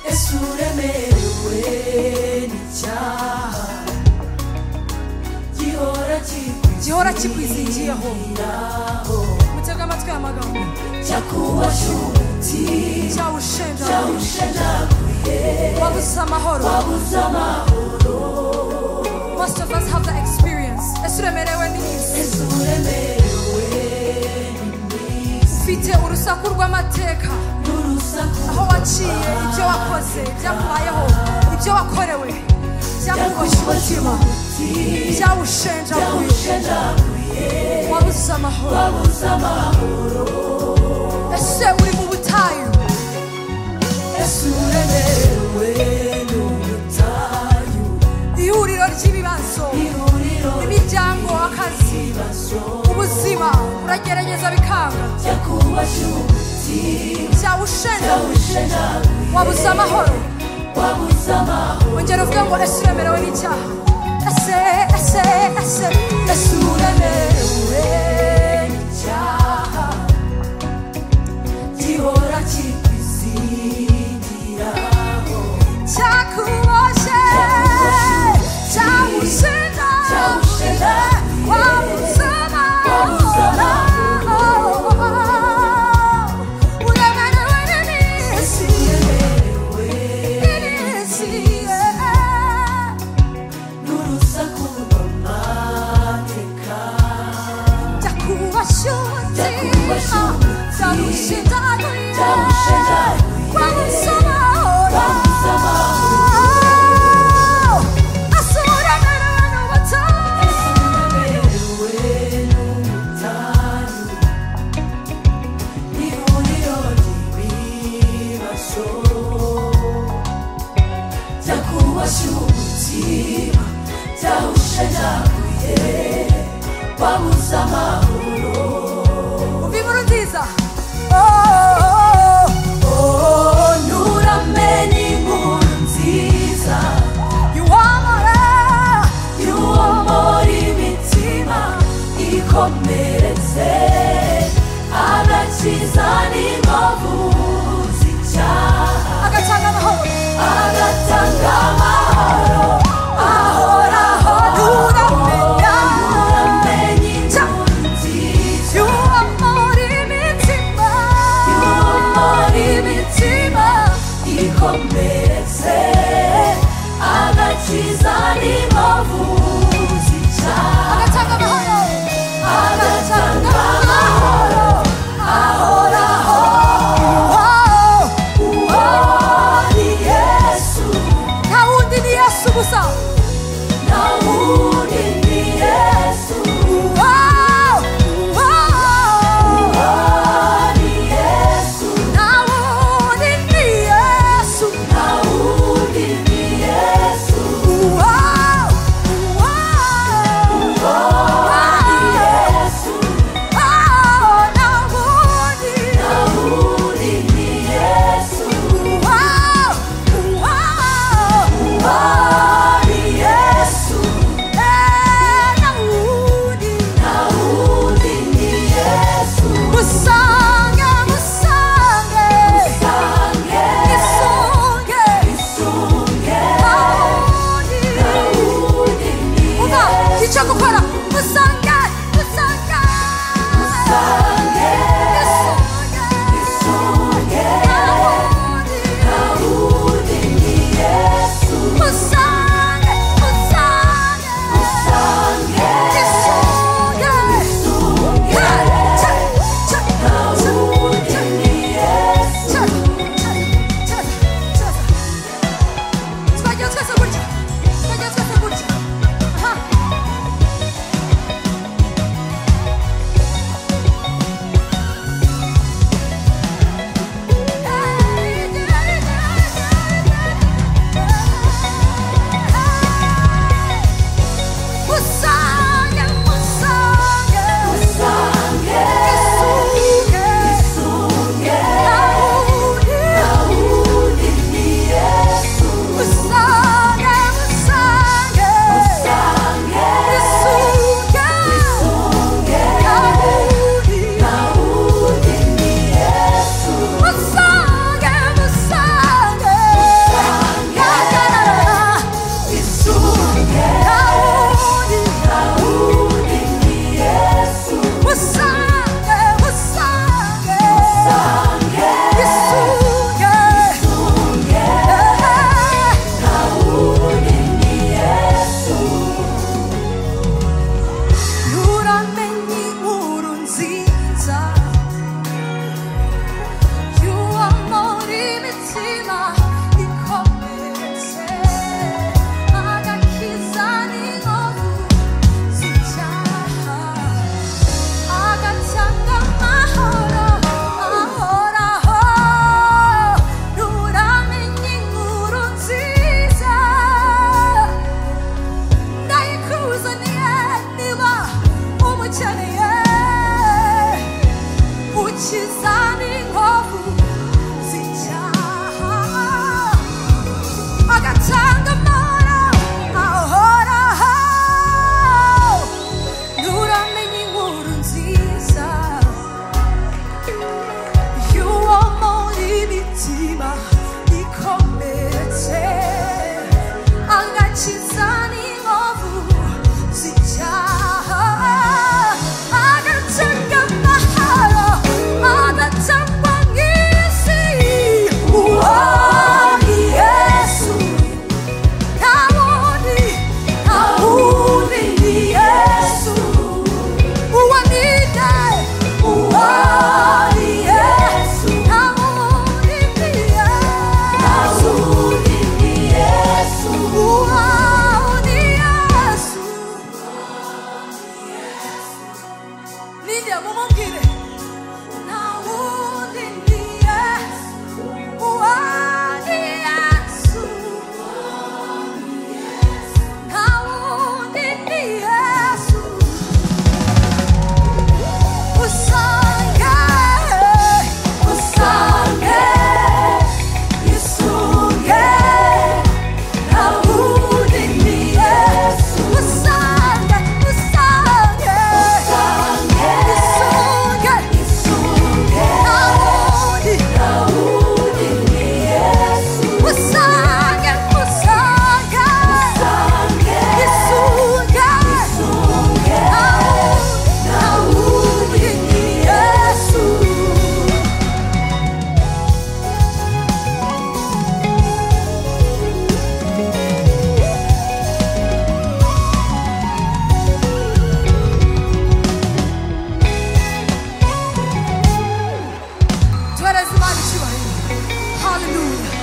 yesu uremerewe n'icyaha gihora gihora kikwizingiyeho kikwizingira mutega amatwi aya magambo cyakuwashuti cyawushenjaguye cyawushenjaguye wabuze amahoro wabuze amahoro most of us have that experience ese uremerewe n'iminsi yesu uremerewe n'iminsi ufite urusaku rw'amateka n'urusaku aho waciye ibyo wakoze byakubayeho ibyo wakorewe byakuboshe umutima cyakuwashuti byawushenjaguye cyawushenjaguye wabuze amahoro wabuze amahoro ese uri mu butayu yesu uremerewe n'ubutayu ihuriro ry'ibibazo ihuriro imiryango akazi ry'ibibazo ubuzima uragerageza bikanga cyakuwashuti byawushenjaguye cyawushenjaguye wabuze amahoro wabuze amahoro ongera uvuge ngo ese uremerewe n'icyaha ese ese ese ese uremerewe Uremerewe n'icyaha gihora kikwizingiraho cyakuboshye cyawushinja Cyawushinja. wabuze Wabuze amahoro uremerewe Yesu n'isi uremerewe n'isi n'urusaku rw'amateka byakubashyutse Byakubashyutse. cyagushinjaguye Cyagushinjaguye. wabuze amahoro wabuze amahoro Yesu uremerewe n'ubutayu ihuriro ry'ibibazo byakubashye umutima byawushenjaguye wabuze amahoro Oh, nturame n'inkuru nziza y'uwo muri mitima ikomeretse agakiza n'inkovu z'icyaha agatanga amahoro ahoraho nturame n'inkuru nziza y'uwo muri mitima ikomeretse agakiza n'inkovu z'icyaha agatanga amahoro ahoraho uwo ni yesu gusa nta wundi ni yesu Wow, wow. uwo ni yesu nta wundi ni yesu uwo ni yesu Ah! 말씀하시기 바랍니다. 할렐루야.